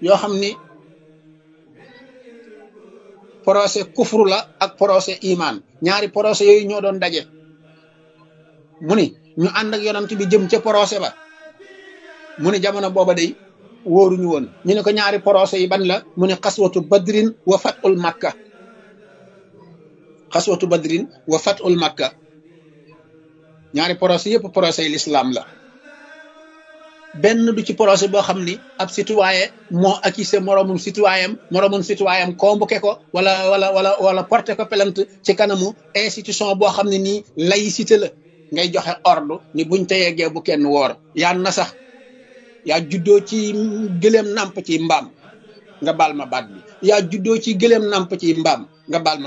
yoo xam ni procès kufru la ak procès iman ñaari procès yooyu ñoo doon daje mu ni ñu ànd ak yonant bi jëm ca procès ba mu ni jamono booba day wóoruñu woon ñu ne ko ñaari procès yi ban la mu ne xaswatu badrin wa fatul makka xaswatu badrin wa fatul makka ñaari procès yëpp procès yi l'islam la benn du ci procès boo xam ni ab citoyen moo accusé moroomum citoyen moroomum citoyen convoqué ko wala wala wala wala porté ko plainte ci kanamu institution boo xam ne nii laïcité la ngay joxe ordre ni buñ te yeggee bu kenn woor yaa na sax yaa juddoo ci gëléem nàmp ci mbaam nga baal ma baat bi yaa juddoo ci gëléem nàmp ci mbaam nga baal ma